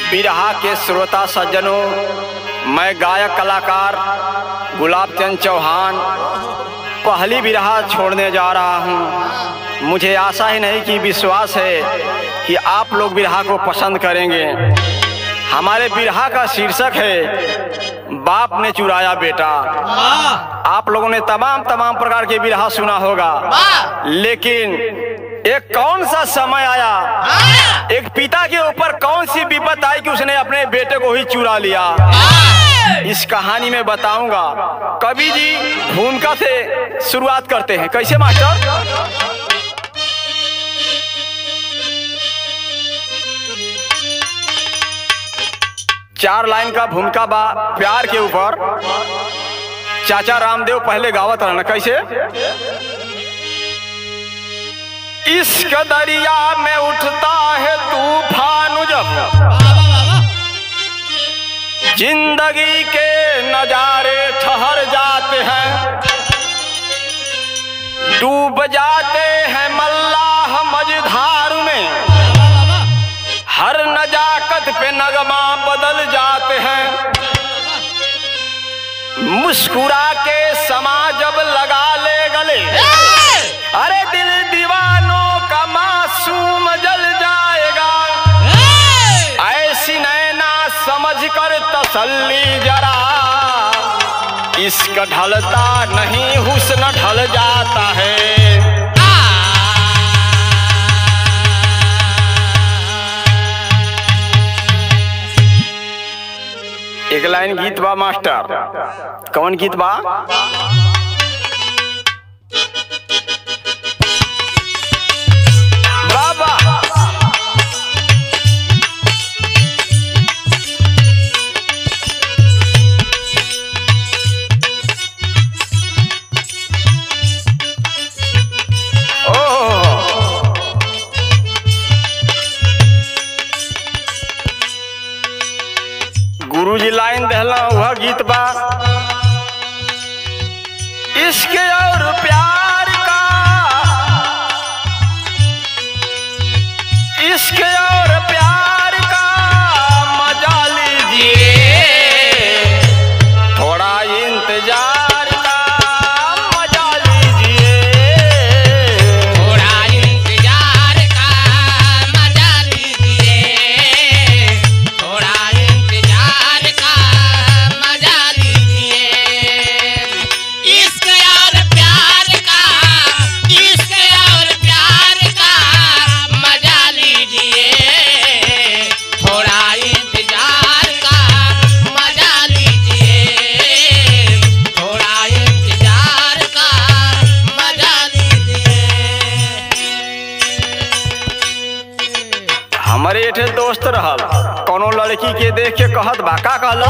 बिरहा के श्रोता सज्जनों मैं गायक कलाकार गुलाब चंद चौहान पहली बिरहा छोड़ने जा रहा हूँ मुझे आशा ही नहीं कि विश्वास है कि आप लोग बिरहा को पसंद करेंगे हमारे बिरहा का शीर्षक है बाप ने चुराया बेटा आप लोगों ने तमाम तमाम प्रकार के बिरहा सुना होगा लेकिन एक कौन सा समय आया एक पिता के ऊपर कौन सी विपत आई कि उसने अपने बेटे को ही चुरा लिया इस कहानी में बताऊंगा कवि जी भूमिका से शुरुआत करते हैं कैसे मास्टर चार लाइन का भूमिका बा प्यार के ऊपर चाचा रामदेव पहले गावत रहना कैसे इश्क दरिया में उठता है तूफान जब जिंदगी के नजारे ठहर जाते हैं डूब जाते हैं मल्लाह मझधार में हर नजाकत पे नगमा बदल जाते हैं मुस्कुरा के समा जब लगा ले गले अरे दिल दीवानों का मासूम जल जाएगा ऐसी नैना समझ कर तसल्ली जरा इश्क ढलता नहीं हुस्न ढल जाता है एक लाइन गीत बा मास्टर कौन गीत बा बाबा ओह गुरुजी लाइन दहला वह गीत बा इश्क और प्यार का इश्क और प्यार का मजा लीजिए थोड़ा इंतजार का मजा लीजिए थोड़ा इंतजार का मजा लीजिए थोड़ा इंतजार का मजा लीजिए इश्क और प्यार का इश्क और प्यार का मजा लीजिए थोड़ा इंतजार का मजा लीजिए थोड़ा इंतजार का मजा लीजिए हमारे एठे दोस्त रहल कोनो लड़की के देख के कहत बा का कहल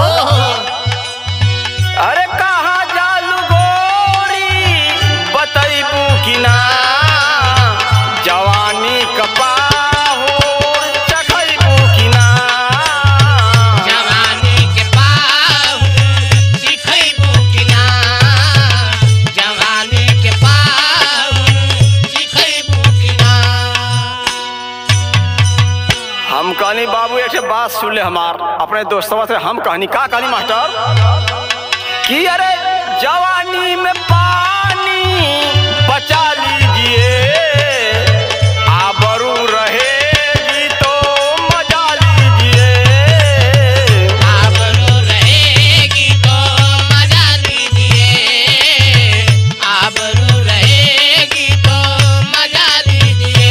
अरे कहा जालू गोरी बतैबू कि ना जवानी कपाहूर चखैबू कि ना जवानी के पाहु सिखैबू कि ना जवानी के पाहु सिखैबू कि ना हम कहनी बाबू एक बात सुन ले हमार अपने दोस्तवा से हम कहनी का कहनी मास्टर कि अरे जवानी में पानी बचा लीजिए आबरू रहेगी तो मजा लीजिए आबरू रहेगी तो मजा लीजिए आबरू रहेगी तो मजा लीजिए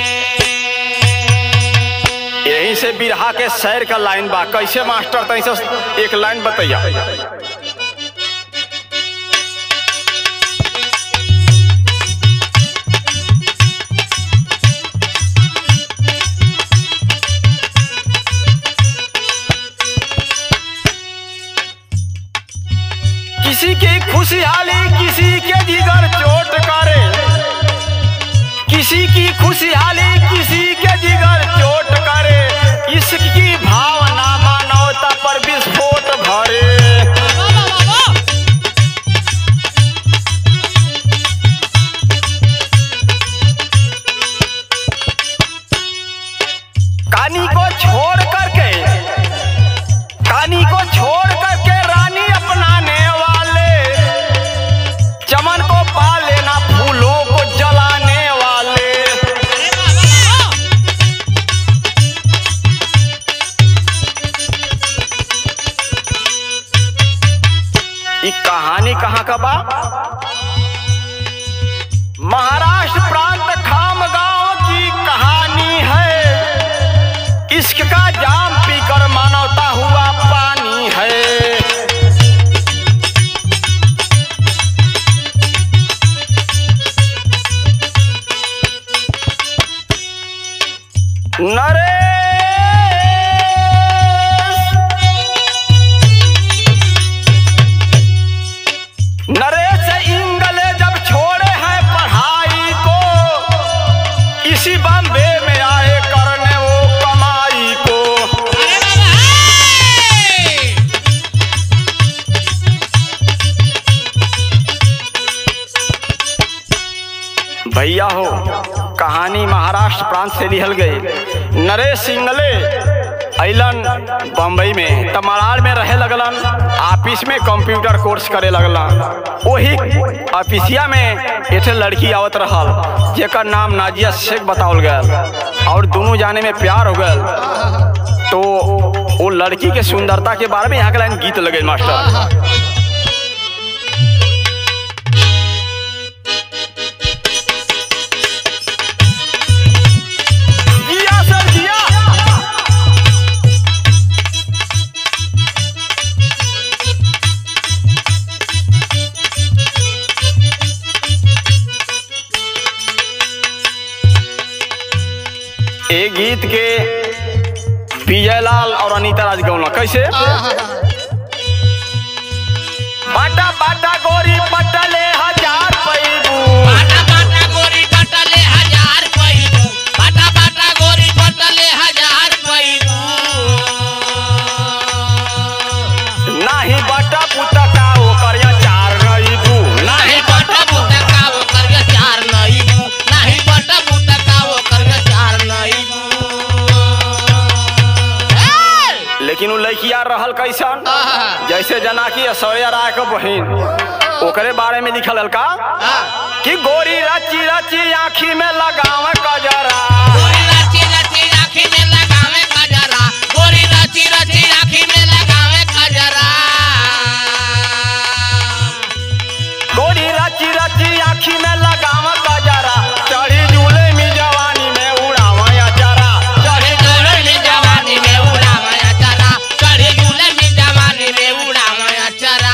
यहीं से बिरहा के शहर का लाइन बा कैसे मास्टर तैसे एक लाइन बतैया किसी की खुशहाली किसी के जिगर चोट करे किसी की खुशहाली किसी के जिगर चोट करे इश्क की भावना मानवता पर विस्फोट भरे कहानी को छोड़ करके का बा महाराष्ट्र प्रांत खाम गांव की कहानी है इश्क का जाम पीकर मानवता हुआ पानी है नरेश नरेश इंगले जब छोड़े हैं पढ़ाई को इसी बॉम्बे में आए करने वो कमाई को अरे बाबा हे! भैया हो कहानी महाराष्ट्र प्रांत से लिहल गई नरेश सिंगले अलन बम्बई में तमराल में रहे लगलन ऑफिस में कंप्यूटर कोर्स करे लगलन वही ऑफिसिया में एक लड़की आवत रहल जेकर नाम नाजिया शेख बतावल गया और दोनों जाने में प्यार हो गया तो वो लड़की के सुंदरता के बारे में यहाँ के लाइन गीत लगे मास्टर जिया सर जिया ए गीत के विजय लाल और अनीता राज गौला कैसे बाटा बाटा गोरी पटले हजार पैबू बाटा बाटा गोरी बटले हजार पैदू बाटा बाटा गोरी बटले हजार पैदू नाही बाटा पुता का ओकर चार रईबू नाही बटा बुटा का वो कर चार नहीं बू नाही बटा बुटा का वो कर चार नहीं बू लेकिन उ लड़किया रहल कैसन आहा। जैसे जना की ऐश्वर्या राय के बहिन ओकरे बारे में लिखल हल का कि गोरी रची रची आँखी में लगावे कजरा गोरी रची रची आँखी में लगावे कजरा गोरी रची रची आँखी में लगावे कजरा गोरी रची रची आँखी में लगावे कजरा चढ़ी झूले में जवानी में उड़ावे अचरा चढ़े झूले में जवानी में उड़ावा चरा चढ़े झूले में जवानी में उड़ावा चरा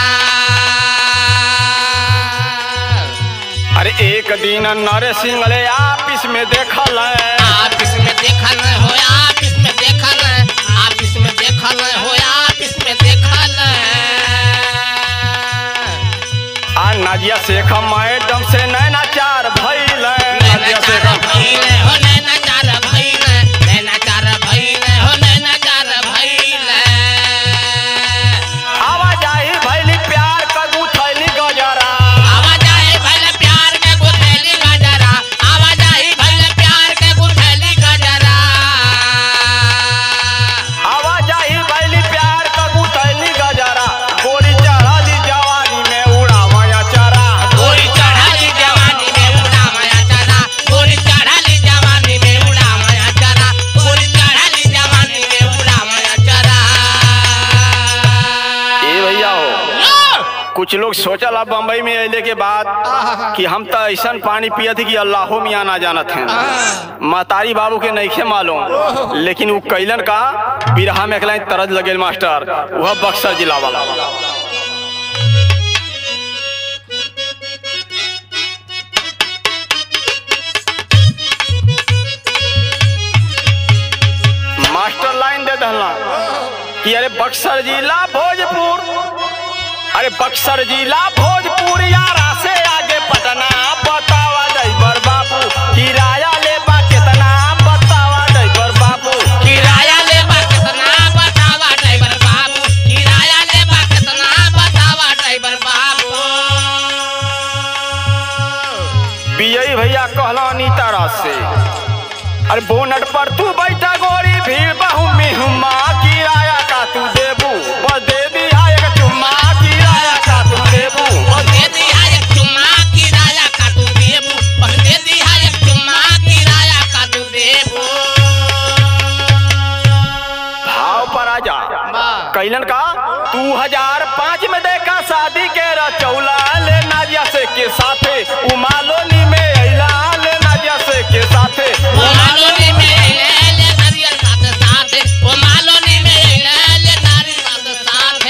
अरे एक दिन नर सिंगले ऑफिस में देखल है आप इसमें देखल हो आप इसमें देखल आप इसमें देखल हो आप इसमें देखल आ नाजिया शेख मैडम से नैनाचार भइल है। नाजिया शेख नैनाचार भइले हो नैनाचार भइले नैनाचार भइले हो नैनाचार भइले आवाजाही भइली प्यार कगू थैली गजरा आवाज आए भले प्यार के गुथैली गजरा आवाज आई भले प्यार के गुथैली गजरा आवाजाही भइली प्यार कगू थैली गजरा गोरी चढ़ली जवानी में उड़ावा चरा गोरी चढ़ाली जवानी में उड़ा माया चरा गोरी चढ़ाली जवानी में उड़ा माया चरा गोरी चढ़ाली जवानी में उड़ा माया चरा ए भैया हो लो! कुछ लोग सोचल अब बम्बई में अले के बाद कि हम तो ऐसा पानी पियत कि अल्लाहो मियाँ ना जानत हैं महतारी बाबू के नईखे मालूम लेकिन वो कैलन का बिरहा में एकला तरज लगेल मास्टर वह बक्सर जिला वाला मास्टर लाइन दे दहला कि अरे बक्सर जिला भोजपुर अरे बक्सर जिला भोजपुर यारा से आगे पटना बतावा ड्राइवर बाबू किराया ले बा कितना बतावा ड्राइवर बाबू किराया लेबा कितना बतावा ड्राइवर बाबू किराया लेबा कितना बतावा ड्राइवर बाबू बियई भैया कहला नीता राज से अरे बोनट पर तू बैठा गोरी भीड़ बहु मिहुमा किराया का तू देबू बस दे दिया एक चुम्मा किराया का तू देबू और दे दिया एक चुम्मा किराया का तू देबू और दे दिया एक चुम्मा किराया का तू देबू भाव पर आ जा कैलन का तू हजार पाँच में देखा शादी के रचौला ले से के साथे उमालोनी में अइला ले नाजिया से के साथे वो मालोनी में ले ले नारियल साथ साथ वो मालोनी में ले ले नारियल साथ साथ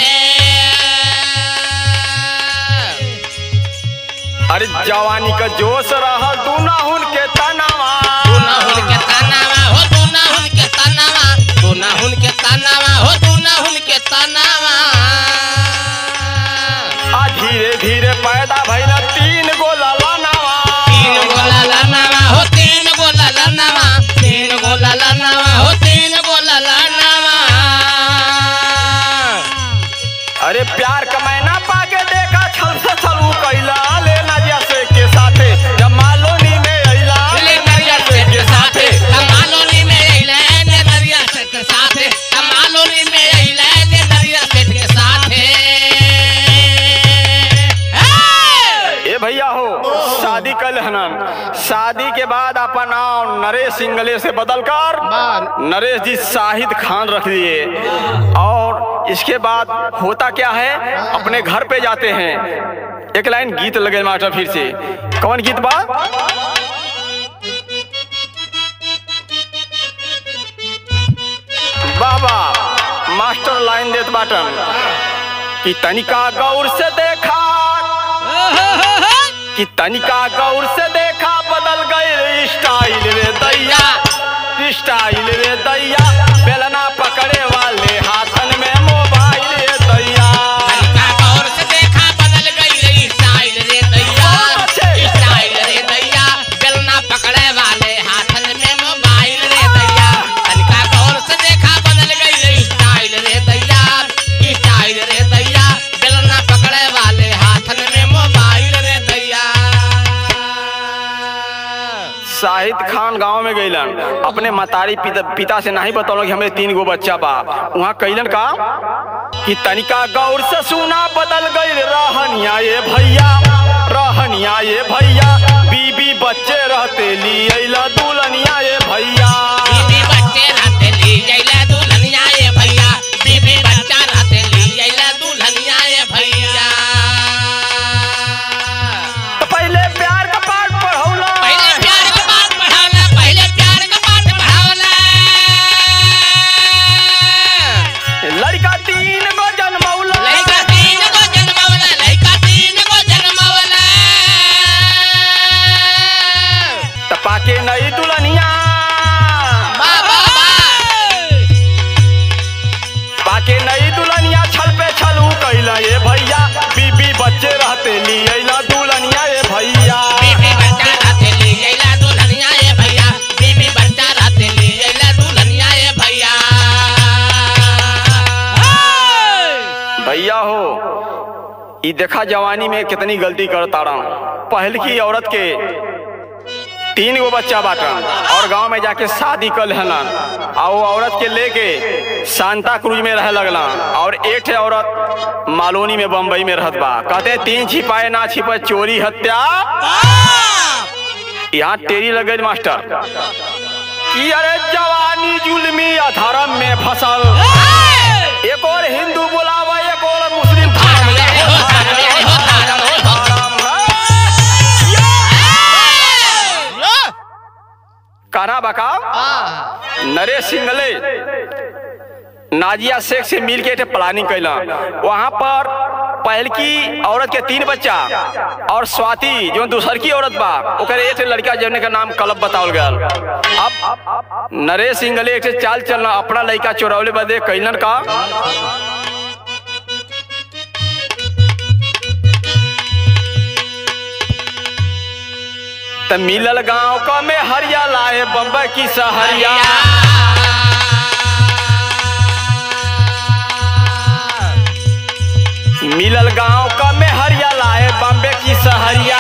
अरे जवानी का जोश रहल तू ना हुन के तनावा तू ना हुन के तनावा हो तू ना हुन के तनावा तू ना हुन के तनावा हो तू ना हुन के तनावा आ धीरे धीरे पैदा भइला तीन गो ललनावा तीन गोला लनावा हो तीन गोला लनावा तीन गोला लनावा हो तीन गोला लनावा अरे प्यार का मैना पाके देखा छल से छलू कैला ले नाजिया से के साथे जब मालोनी में अइला ले नरिया सेठ के साथे कमालोनी में अइले ले नरिया सेठ के साथे कमालोनी में अइले ले नरिया सेठ के साथे हे! ए भैया हो शादी कल हनन शादी के बाद अपन नाम नरेश सिंगले से बदलकर नरेश जी शाहिद खान रख दिए और इसके बाद होता क्या है अपने घर पे जाते हैं एक लाइन गीत लगे मास्टर फिर से कौन गीत बा बाबा मास्टर लाइन देत बाटन कि तनिका गौर से देखा कि तनिका गौर से देखा बदल गए स्टाइल रे दैया स्टाइल रे दैया बेलना पकड़े वाले हाथन में मोबाइल रे दैया तनिका गौर से देखा बदल गई रे स्टाइल रे दैया स्टाइल रे दैया बेलना पकड़े वाले हाथन में मोबाइल रे दैया तनिका गौर से देखा बदल गई रे स्टाइल रे दैया स्टाइल रे दैया बेलना पकड़े वाले हाथन में मोबाइल रे दैया शाहिद खान गांव में गईलन अपने मतारी पिता, पिता से नहीं बतौलन कि हमें तीन गो बच्चा बा वहाँ कैलन का कि तनिका गौर से सुना बदल गई रहनिया ये भैया रहनिया ये भैया बीबी बच्चे रहते ली अइला दुल्हनिया ये भैया बीबी बच्चे रहते ली जैला दुल्हनिया ये भैया बीबी बच्चा रहते ली जैला दुल्हनिया ये भैया तो पहले प्यार का पाठ पढ़ौला पहले प्यार का पाठ पढ़ावला पहले प्यार का पाठ पढ़ावला लड़का तीन गो जन्मौला लइका तीन को जन्मवला लइका तीन को जन्मवला तो पाके नई दुल्हनिया बाबा पाके नई दुल्हनिया छल पे छलू कैला ये भैया बीबी बच्चे रहते ली अइला दुल्हनिया ये भैया बीबी बच्चा रहते ली जैला दुल्हनिया ये भैया बीबी बच्चा रहते ली जैला दुल्हनिया ये भैया भैया हो ई देखा जवानी में कितनी गलती करता रहा पहल की औरत के तीन गो बच्चा बाटन और गांव में जाके शादी कर हलन और वो औरत के लेके सांता क्रूज में रह लगला और एक ठे औरत मालोनी में बम्बई में रहत बा कहते तीन छिपाए ना छिपा चोरी हत्या यहाँ टेरी लगे मास्टर कि अरे जवानी जुल्मी अधर्म में फसल एक और हिंदू बुलावा एक और मुस्लिम धर्म ले हो, धर्म ले हो, धर्म ले हो। काना बका नरेश सिंगले नाजिया शेख से मिल के एक प्लानिंग कैला वहां पर पहल की औरत के तीन बच्चा और स्वाति जो दूसर की औरत बा ओकर एक ठे लड़का जौने का नाम कलब बतावल गया अब नरेश सिंगले एक ठे चाल चलना अपना लड़का चोरौले बदे कैलन का त मिलल गांव का में हरिया लाए बम्बई की सहरिया मिलल गांव का में हरिया लाए बम्बे की सहरिया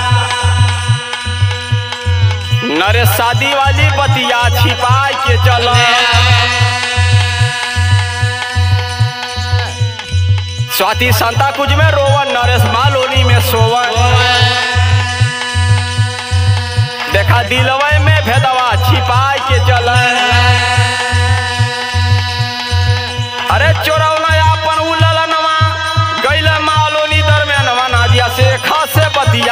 नरे शादी वाली बतिया छिपाई के चल स्वाति संता कुछ में रोवन नरेश मालोनी में सोवन देखा दिलवे में भेदवा छिपाई के चल अरे चोरौना अपन उलल नवा गैल मालोनी दरमियानवा नाजिया से खासे बतिया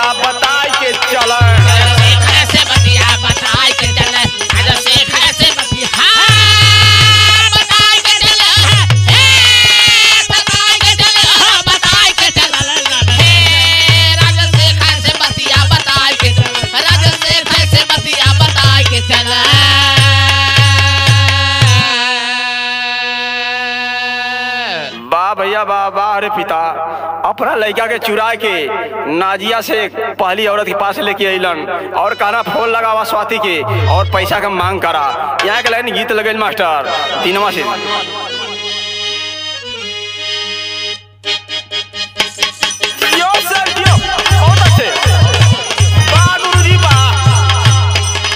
भैया बाबा अरे पिता अपना लड़का के चुरा के नाजिया से पहली औरत के पास लेके अलन और कहना फोन लगावा स्वाति के और पैसा का मांग करा यहाँ के लाइन गीत लगल मास्टर तीनवा से यो सर यो बहुत अच्छे वाह गुरुजी वाह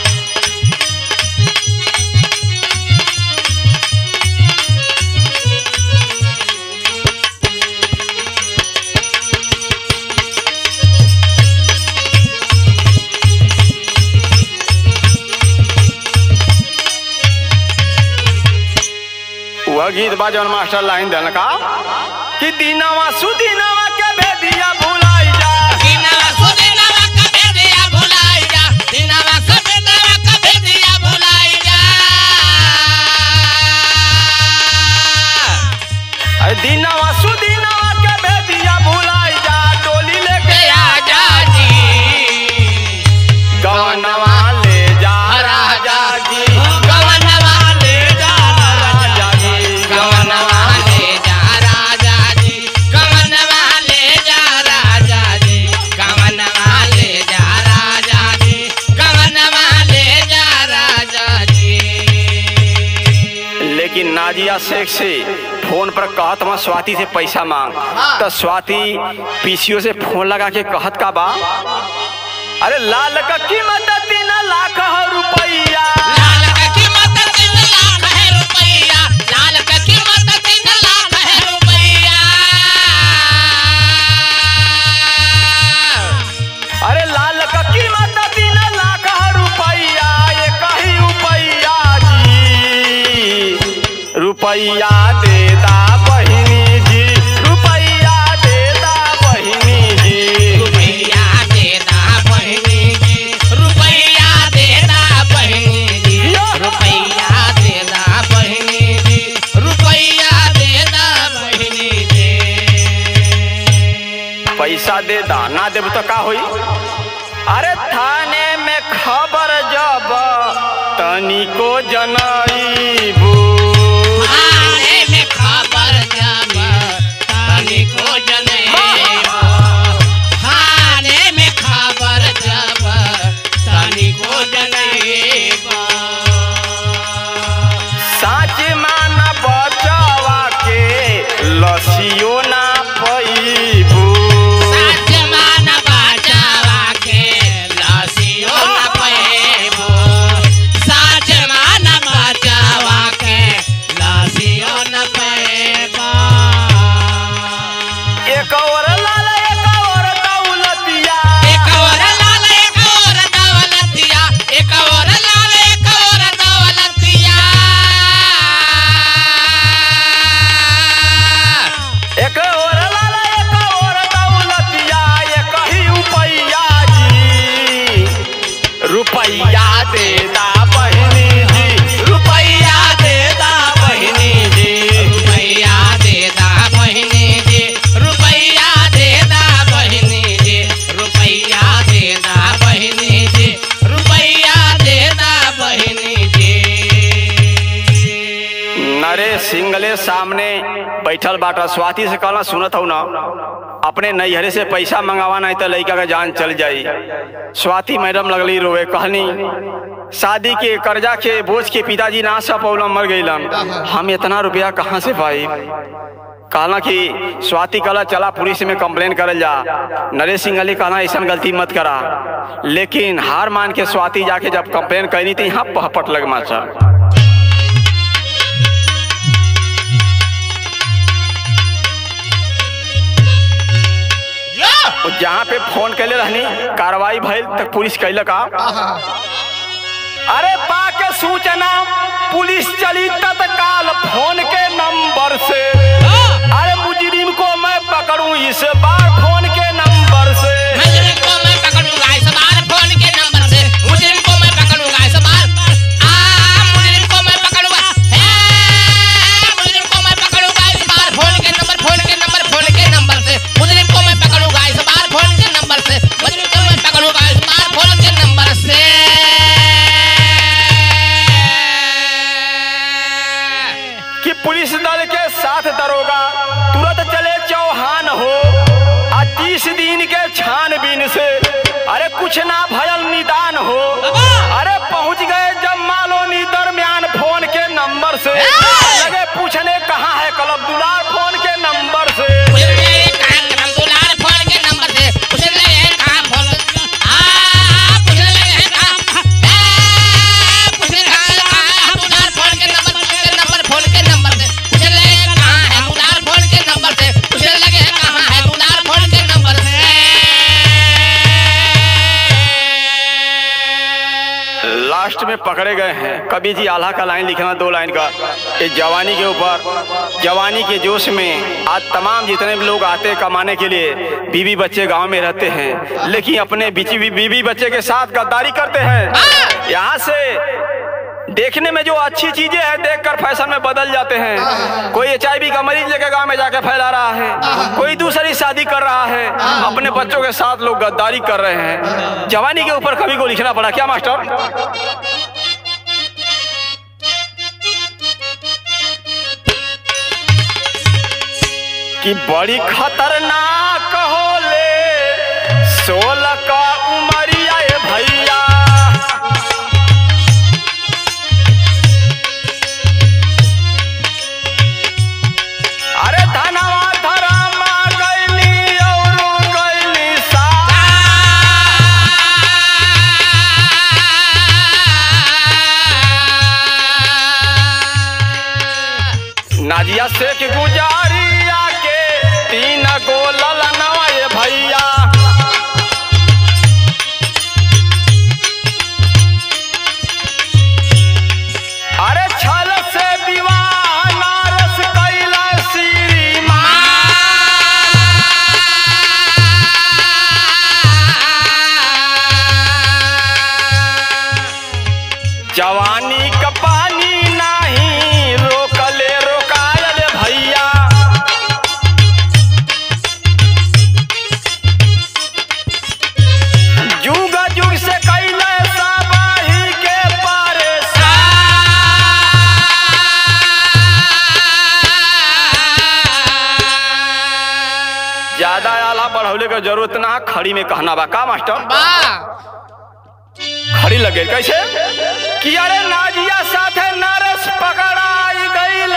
वह गीत बा जौन मास्टर लाइन देन का कि दीनावा सुदीनावा के भेदिया भुलाई जा दिनवा सुदिनवा कबे दिया भुलाई जा दिनवा कबेनवा कबे दिया भुलाई जा अरे दीनावा सुदीनावा के भेदिया भुलाई जा टोली लेके के आजा जी गवनवा ले जा राजा जी गवनवा ले जा राजा जी गवनवा ले जा राजा जी गवनवा ले जा राजा जी गवनवा ले जा राजा जी गवनवा ले जा राजा जी लेकिन नाजिया शेख से फोन पर कहत वहाँ स्वाति से पैसा मांग तो स्वाति पीसीओ से फोन लगा के कहत का बा अरे लाल का कीमत तीन लाख रुपया लाल का कीमत तीन लाख है रुपया लाल का कीमत तीन लाख है रुपया अरे लाल का कीमत तीन लाख रुपया ये कही रुपया जी रुपया दे दा बहिनी जी रुपया दे दा बहिनी जी रुपया देना बहिनी जी रुपया देना बहिनी जी रुपया देना बहिनी जी रुपया देना बहिनी जी पैसा दे दा ना देब तो का होई अरे थाने में खबर जब तनिको जनईबू थाने में खबर जब तनिको जनेबो थाने में खबर जब तनिको जनेबो साच माना बचवा के लसियो ना पैबू साच मान बचावा के लसियो न पैबो साच मान बचावा के लसियो न पैबो एक और लाल एक और दौलतिया एक और लाल एक और दौलतिया एक और लाल एक और दौलतिया एक और लाल एक और दौलतिया ये कही रुपया जी रुपया दे दा बहिनी जी रुपया दे दा बहिनी जी रुपया देदा बहिनी जी रुपया देदा बहिनी जी रुपया देदा बहिनी जी रुपया देदा बहिनी जी नरेश सिंगले सामने बैठल बाटा स्वाति से कहला सुनत हूँ ना अपने नैहरे से पैसा मंगावा नहीं तो लड़का का जान चल जाई स्वाति मैडम लगली रोवे कहनी शादी के कर्जा के बोझ के पिताजी ना सब पौलम मर गईलन हम इतना रुपया कहाँ से पाई कहला कि स्वाति कहला चला पुलिस में कंप्लेन करल जा नरेश सिंह अली कहला ऐसा गलती मत करा लेकिन हार मान के स्वाति जाके जब कंप्लेन करनी थी यहाँ पहपट लग माचा और जहाँ पे फोन कैले रहनी कार्रवाई भइल तक पुलिस कैल का अरे पाके सूचना पुलिस चली तत्काल फोन के नंबर से अरे मुजरिम को मैं पकड़ूं इस बार फोन के नंबर से मुजरिम को मैं पकड़ूंगा इस बार फोन के नंबर से मुजरिम को मैं पकड़ूंगा इस बार आ मुजरिम को मैं पकड़ूंगा हे मुजरिम को मैं पकड़ूंगा इस बार फोन के नंबर फोन के नंबर फोन के नंबर से मुजरिम को मैं पकड़ूंगा इस बार फोन के नंबर से मुजरिम को मैं पकड़ूंगा इस बार फोन के नंबर से कि पुलिस दल के साथ दरोगा तुरंत बीस दिन के छानबीन से अरे कुछ ना भयल निदान हो अरे पहुंच गए जब मालोनी दरमियान फोन के नंबर से लगे पूछने कहाँ है कलब दुलार फोन के नंबर से लास्ट में पकड़े गए हैं कवि जी आल्हा का लाइन लिखना दो लाइन का इस जवानी के ऊपर जवानी के जोश में आज तमाम जितने भी लोग आते हैं कमाने के लिए बीवी बच्चे गांव में रहते हैं लेकिन अपने बीची बीवी बच्चे के साथ गद्दारी करते हैं यहाँ से देखने में जो अच्छी चीजें हैं देखकर फैशन में बदल जाते हैं कोई एच का मरीज लेके गांव में जाके फैला रहा है कोई दूसरी शादी कर रहा है अपने बच्चों के साथ लोग गद्दारी कर रहे हैं जवानी के ऊपर कवि को लिखना पड़ा क्या मास्टर कि बड़ी खतरनाक होले सोलह का उमरिया ए भैया अरे धनवा धरमा गैली और गैली सा नाजिया शेख गुजारिया के तीन गो ललनवा ए भैया अरे छल से विवाह नारस कैला श्री जवानी का पानी नहीं रोकले रोकायल भैया जुग जुग से कैले साबाही के परेशान ज्यादा आला बढ़ौले के जरूरत ना खड़ी में कहना बा का मास्टर खड़ी लगे कैसे कि अरे नाजिया साथे नरस पकड़ाई गईल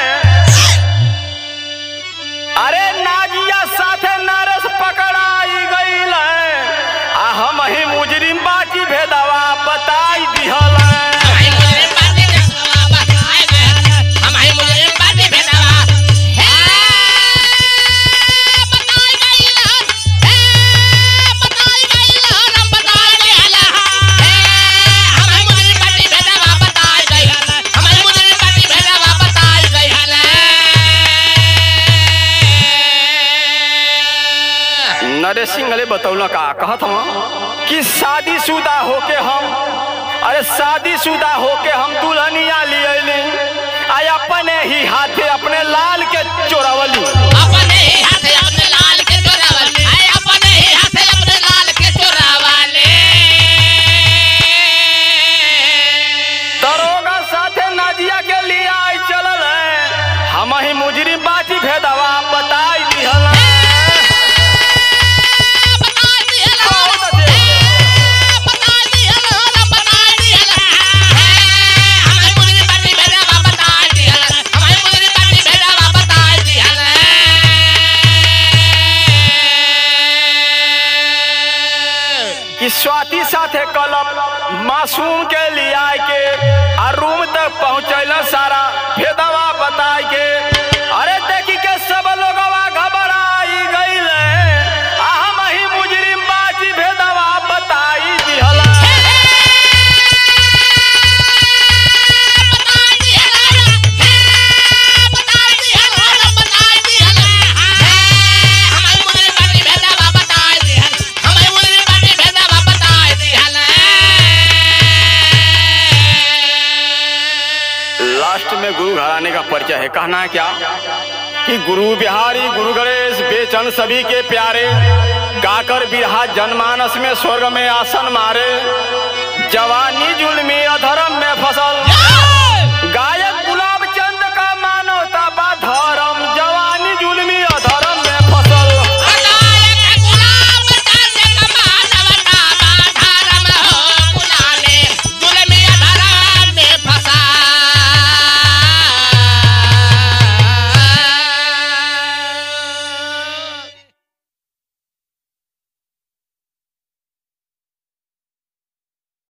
अरे नाजिया साथे नरस पकड़ाई गईल आ हम ही मुजरिम बाजी भेदवा बताई दिहल नरेश सिंह ले बतौला का कहत हम कि शादीशुदा होके हम अरे शादीशुदा होके हम दुल्हनिया लियली आ अपने ही हाथे अपने लाल के चोरावली अपने ही हाथे अपने लाल के चोरावल आए अपने ही हाथे अपने लाल के चोरावाले दरोगा साथे नाजिया के लिए आई चलल है हम ही मुजरिम बाची भेदवा बताई दिहल बता दिहला ए बता दिहला बता दिहला हमारे मुझे पार्टी भेजा बता दिहला हमारे मुझे पार्टी भेजा बता दिहला कि स्वाति साथे कलम मासूम के लिए आए के आ रूम तक पहुंचैल सारा भेदवा बताई के अरे देखी के सब लोगवा घबराई गईल आ हम ही मुजरिम बाजी भेदवा बताई दिहला लास्ट में गुरु घराने का परिचय है कहना है क्या कि गुरु बिहारी गुरु गणेश बेचन सभी के प्यारे गाकर बिरहा जनमानस में स्वर्ग में आसन मारे जवानी जुल्मी